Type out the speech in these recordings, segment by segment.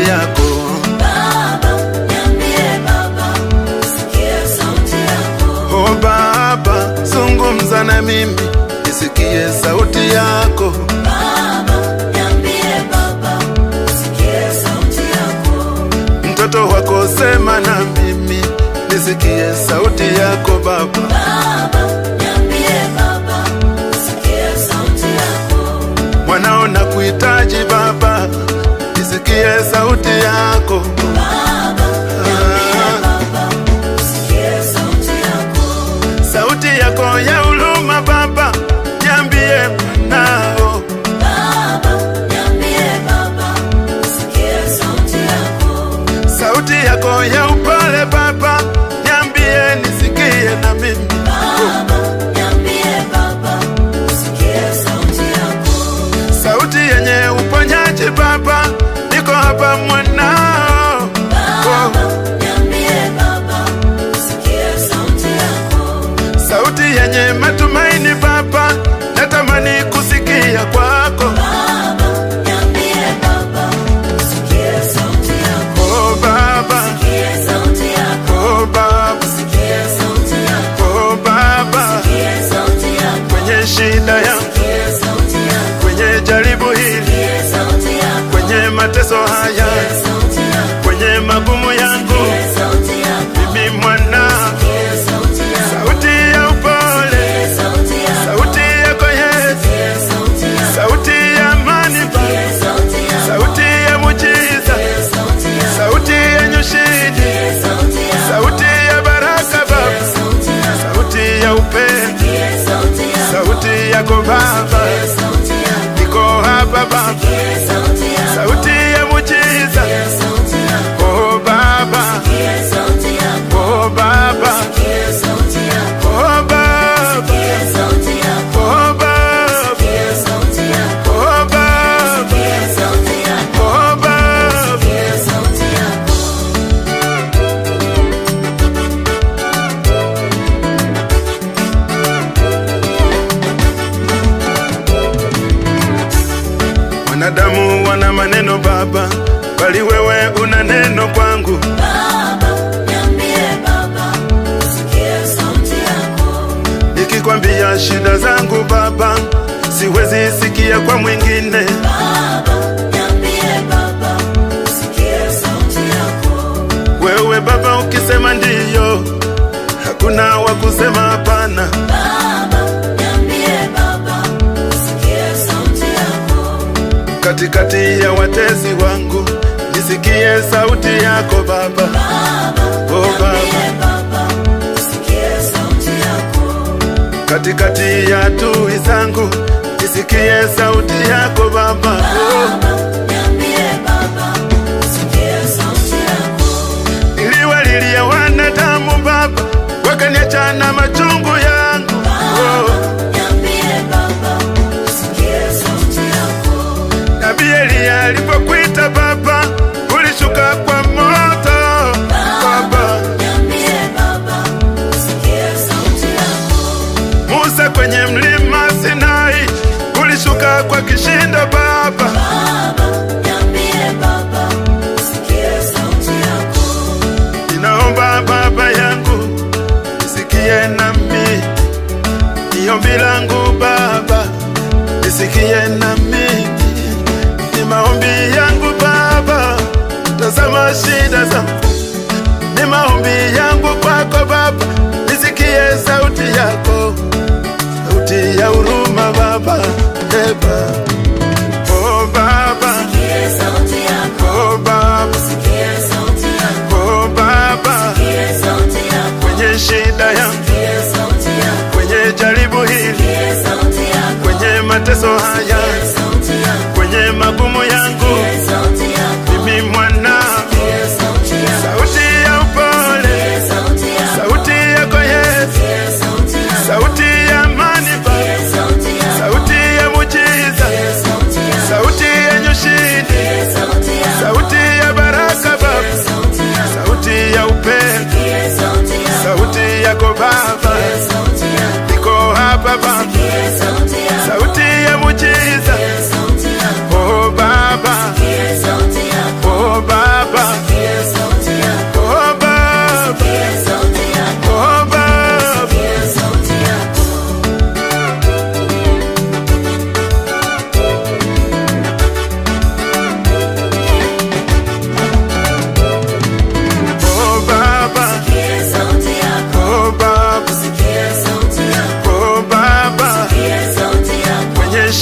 yako Baba, niambie Baba, sikia sauti yako. o Baba, zungumza na mimi nisikie sauti yako Baba, niambie Baba, sikia sauti yako. mtoto wako sema na mimi nisikie sauti yako Baba Baba, niambie Baba, sikia sauti yako. mwanao na kuhitaji Baba nisikie sauti yako Baba, niambie Baba, sikia sauti yako. sauti yako ya huruma Baba niambie mwanao Baba, niambie Baba, sikia sauti yako. sauti yako ya upole Baba niambie nisikie na mimi Baba, niambie Baba, sikia sauti yako. sauti yenye uponyaji Baba, niko hapa mwanao. Baba, niambie Baba, sikia sauti yako. Sauti yenye matumaini Baba, natamani kusikia kwako. Baba, niambie Baba, sikia sauti yako. Oh Baba, Sikia sauti yako. oh Baba, Sikia sauti yako. oh Baba, Sikia sauti yako. kwenye shida yangu, Sikia sauti yako. kwenye jaribu hili, Sikia sauti yako. kwenye mateso haya, Sikia sauti yako. kwenye magumu yangu, Sikia sauti yako. mimi mwana, Sikia sauti yako. sauti ya upole, Sikia sauti yako. sauti yako Yesu, Sikia sauti yako. sauti ya amani Baba. Sikia sauti yako. sauti ya mujiza, Sikia sauti yako. sauti yenye ushindi, Sikia sauti yako. sauti ya baraka Baba, Sikia sauti yako. sauti ya upendo, Sikia sauti yako. sauti yako Baba, Sikia sauti yako. niko hapa Baba, Sikia sauti yako. sauti ya mujiza, Sikia sauti yako. oh Baba, Sikia sauti yako. oh Baba, Sikia sauti yako. oh Baba, Sikia sauti yako. oh Baba, Sikia sauti yako. oh Baba, Sikia sauti yako. oh Baba. Sikia sauti yako. Wanadamu wana maneno Baba, bali wewe una neno kwangu. Baba, niambie Baba, sikia sauti yako. Nikikwambia shida zangu Baba, siwezi sikia kwa mwingine. Baba, niambie Baba, sikia sauti yako. Wewe Baba ukisema ndiyo, hakuna wa kusema hapana. Baba, niambie Baba, sikia sauti yako. Katikati ya watesi wangu, nisikie sauti yako Baba. Baba, Oh, Baba. niambie Baba, sikia sauti yako. Katikati ya adui zangu, nisikie sauti yako Baba. Oh. Baba, niambie Baba, sikia sauti yako. Niliwalilia wanadamu Baba, wakaniacha na machungu yangu. Oh. Niambie Baba, sikia sauti yako. Nabii Eliya alipokuita Baba, ulishuka kwa moto Baba. Niambie Baba, sikia sauti yako. Musa kwenye mlima Sinai, ulishuka kwa kishindo Baba. Baba, niambie Baba, sikia sauti yako. Ninaomba Baba yangu, nisikie nami, ni ombi langu Baba, nisikie nami, ni maombi yangu Baba, tazama shida zangu, ni maombi yangu kwako Baba, nisikie sauti yako, sauti ya huruma Baba, eba Oh Baba, Sikia sauti yako. oh Baba, Sikia sauti yako. oh Baba, Sikia sauti yako. kwenye shida yangu, Sikia sauti yako. kwenye jaribu hili, Sikia sauti yako. kwenye mateso haya, Sikia sauti yako. kwenye magumu yangu, Sikia sauti yako. mimi mwana, Sikia sauti yako. sauti ya upole, Sikia sauti yako. sauti yako Yesu, Sikia sauti yako. sauti ya amani Baba, Sikia sauti yako. sauti ya mujiza, Sikia sauti yako. sauti yenye ushindi, Sikia sauti yako. sauti ya baraka Baba, Sikia sauti yako. sauti ya upendo, Sikia sauti yako. sauti yako Baba, Sikia sauti yako. niko hapa Baba, Sikia sauti yako. sauti ya mujiza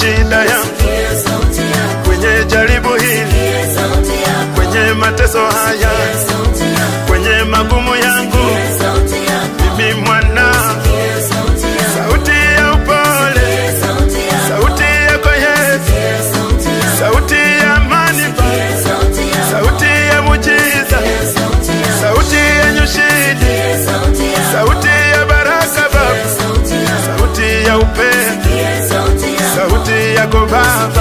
shida yangu, Sikia sauti yako. kwenye jaribu hili, Sikia sauti yako. kwenye mateso haya, Sikia sauti yako. kwenye magumu yangu, Sikia sauti yako. mimi mwana, Sikia sauti yako. sauti ya upole, Sikia sauti yako. sauti yako Yesu, Sikia sauti yako. sauti ya amani Baba, Sikia sauti yako. sauti ya mujiza, Sikia sauti yako. sauti yenye ushindi, Sikia sauti yako. sauti ya baraka Sikia Baba, sauti yako. sauti ya upendo, Sikia sauti yako. sauti yako Baba,